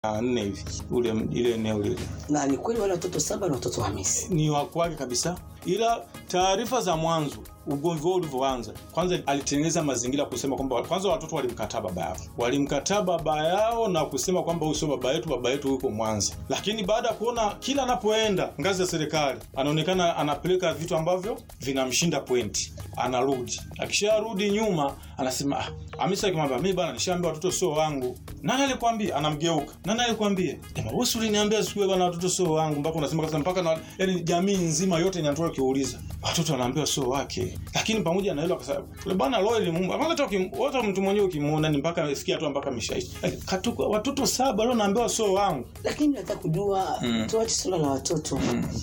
na nne hivi ule ile eneo lile na ni kweli wale watoto saba ni watoto wa Hamisi. ni wa kwake kabisa, ila taarifa za mwanzo ugomvi wao ulivyoanza, kwanza alitengeneza mazingira kusema kwamba kwanza watoto walimkataa baba yao, walimkataa baba yao na kusema kwamba huyu sio baba yetu, baba yetu yuko Mwanza. Lakini baada ya kuona kila anapoenda ngazi ya serikali anaonekana anapeleka vitu ambavyo vinamshinda pointi, anarudi. Akisharudi nyuma anasema ah, Hamisa akimwambia mimi bana, nishaambia watoto sio wangu. Nani alikwambia? Anamgeuka. Nani alikwambia? Jamaa wewe uliniambia siku ile bana, watoto sio wangu, mpaka unasema kabisa mpaka na yani jamii nzima yote inatoka kiuliza watoto wanaambiwa sio wake. Lakini pamoja na hilo akasema yule bwana Royal Mungu, kwanza toka wote mtu mwenyewe ukimuona ni mpaka amefikia tu mpaka ameshaishi. Katuka watoto saba leo naambiwa sio wangu. Lakini nataka kujua Mm. tuache suala la watoto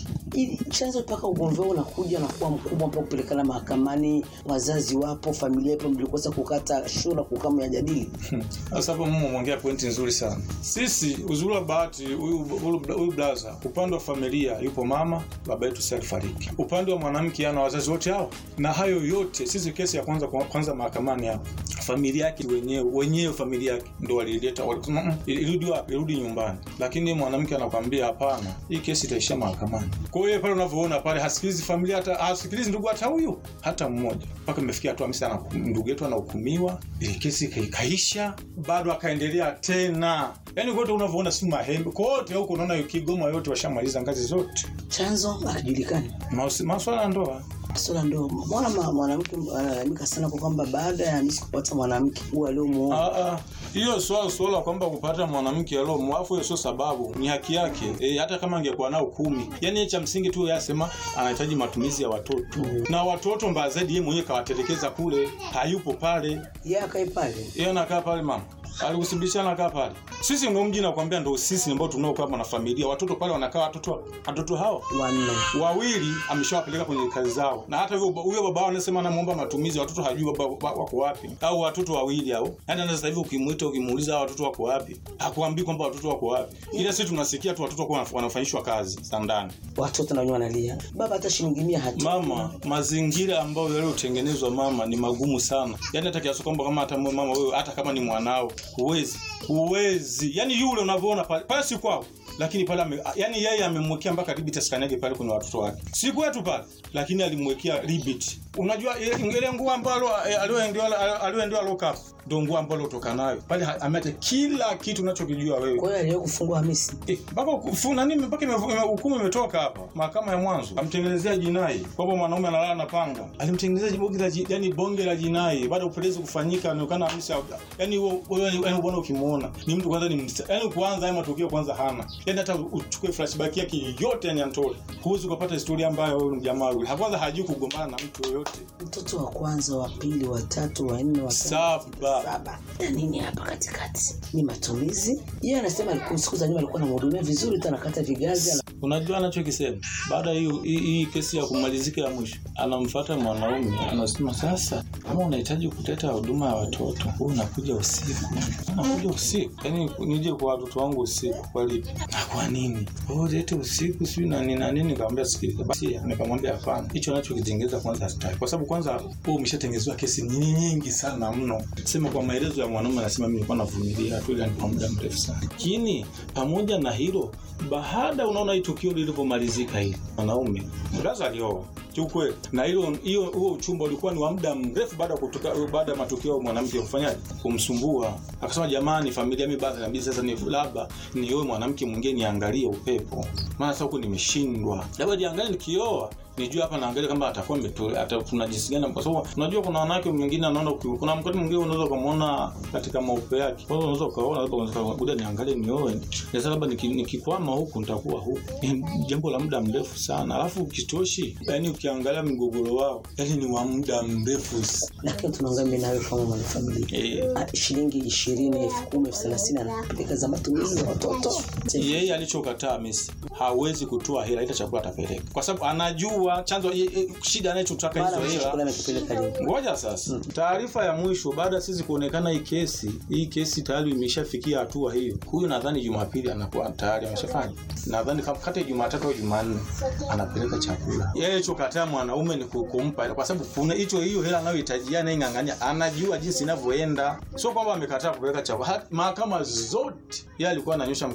ili chanzo mpaka ugomvi wao unakuja na kuwa mkubwa mpaka kupelekana mahakamani, wazazi wapo, familia ipo, mlikosa kukata shura kukaa mjadili. Sasa hapo mimi umeongea pointi nzuri sana. Sisi uzuri wa bahati huyu huyu huyu blaza, upande wa familia yupo mama, baba yetu si alifariki. Upande wa mwanamke ana wazazi wote hao. Na hayo yote sisi kesi ya kwanza kwanza mahakamani hapo. Familia yake wenyewe wenyewe familia yake ndio walileta walisema "Mm, irudi wapi? Irudi nyumbani. Lakini mwanamke anakwambia hapana, hii kesi itaishia mahakamani. Kwa hiyo pale unavyoona pale hasikilizi familia hata hasikilizi ndugu hata huyu hata mmoja. Mpaka imefikia hatua Hamisa ana ndugu yetu anahukumiwa, ile kesi ika- ikaisha, bado akaendelea tena. Yaani kote unavyoona si mahembe. Kote huko unaona Kigoma yote washamaliza ngazi zote. Chanzo hakijulikani. Maus- Maswala ya ndoa. Swala ndo mbona ma- mwanamke analalamika sana kwa kwamba baada ya Hamisi kupata mwanamke huyu aliomuoa Ah, ah. hiyo swala swala kwamba kupata mwanamke alo mwafu hiyo sio sababu, ni haki yake. E, hata kama angekuwa nao kumi, yani cha msingi tu yasema anahitaji matumizi ya watoto na watoto, mbaya zaidi yeye mwenyewe kawatelekeza kule, hayupo pale, yeye akae pale. yeye anakaa pale mama alikusibisha anakaa pale. Sisi ndio mji nakwambia, ndio sisi ambao tunaokaa na familia, watoto pale wanakaa, watoto watoto hao wanne wawili ameshawapeleka kwenye kazi zao, na hata hivyo huyo baba wao anasema anamuomba matumizi, watoto hajui baba wa- wako wapi, au watoto wawili au yani, hata sasa hivi ukimuita ukimuuliza hao watoto wako wapi, hakuambii kwamba watoto wako wapi, ila sisi tunasikia tu watoto wako wanafanyishwa kazi za ndani. watoto na wenyewe wanalia, baba hata shilingi mia hatu Mama, mazingira ambayo yaliyotengenezwa mama ni magumu sana, yani hata kiasi kwamba kama hata mwe- mama wewe, hata kama ni mwanao, huwezi huwezi, yani yule unavyoona pale pale si kwao lakini pale ame, yani yeye amemwekea mpaka limit asikanyage pale kwenye watoto wake, si kwetu pale, lakini alimwekea limit. Unajua ile ile nguo ambalo eh, alioendewa alioendewa lock up ndio nguo ambalo utoka nayo pale, ha- ameacha kila kitu unachokijua wewe kwa hiyo aliwahi kufungua Hamisi. Eh, mpaka kufuna nini mpaka ime- ime- hukumu imetoka hapa mahakama ya mwanzo amtengenezea jinai kwamba mwanaume analala na panga alimtengenezea bonge la ji- yani bonge la jinai baada ya upelelezi kufanyika anaonekana kabisa yani huo wewe yani bwana ukimuona ni mtu kwanza ni msta- yani kwanza haya matukio kwanza hana yani hata uchukue flashback yake yote yani antole huwezi ukapata historia ambayo huyu jamaa yule kwanza hajui kugombana na mtu yoyote Mtoto wa kwanza, wa pili, wa tatu, wa nne, wa tano, saba saba. Na nini hapa katikati? Ni matumizi. Yeye anasema alikuwa siku za nyuma alikuwa anamhudumia vizuri tu, anakata vigazi ana... unajua anachokisema baada ya hiyo hii hii kesi ya kumalizika ya mwisho anamfuata mwanaume anasema sasa kama unahitaji kuteta huduma ya watoto huu unakuja usiku unakuja usiku yaani nije kwa watoto wangu usiku kwa lipi na kwa nini oh lete usiku sijui na nini na nini nikamwambia sikiliza basi nikamwambia hapana hicho anachokitengeza kwanza hataki kwa sababu kwanza wewe umeshatengezewa kesi nyingi nyingi sana mno sema kwa maelezo ya mwanaume anasema mimi nilikuwa navumilia tu ile kwa muda mrefu sana lakini pamoja na hilo baada unaona hii tukio lilivyomalizika hili mwanaume mraza alioa kiukweli na hilo hiyo huo uchumba ulikuwa ni wa muda mrefu baada ya kutoka baada ya matukio ya mwanamke kufanyaje kumsumbua akasema jamani familia mimi basi inabidi sasa ni labda nioe mwanamke mwingine niangalie upepo maana sasa huku nimeshindwa labda niangalie nikioa nijue hapa naangalia kama atakuwa ameto- ata- kuna jinsi gani kwa sababu unajua kuna wanawake mwingine anaona uki- kuna mkati mwingine unaweza ukamwona katika maupe yake kwa hiyo unaweza ukaona labda unaweza kuja niangalie nioe sasa labda niki- nikikwama huku nitakuwa huku ni jambo la muda mrefu sana alafu ukitoshi yani ukiangalia mgogoro wao yani ni wa muda mrefu s- Lakini tunaongea mimi nawe kama mwanafamilia eh, Ah, shilingi ishirini elfu kumi elfu thelathini anapeleka za matumizi za watoto yeye alichokataa Messi hawezi kutoa hela ila chakula atapeleka kwa sababu anajua chanzo ye- ye- shida anachotaka Mara hizo mwisho hela chakula amekipeleka lini? ngoja sasa taarifa ya mwisho baada ya sisi kuonekana hii kesi hii kesi tayari imeshafikia hatua hiyo huyu nadhani jumapili anakuwa tayari ameshafanya nadhani kama kati ya jumatatu au jumanne anapeleka chakula yeye alichokataa mwanaume ni ku- kumpa hela, kwa sababu kuna hicho hiyo hela anayohitajia naing'ang'ania anajua jinsi inavyoenda sio kwamba amekataa kupeleka chakula Ha- mahakama zote yeye alikuwa ananyosha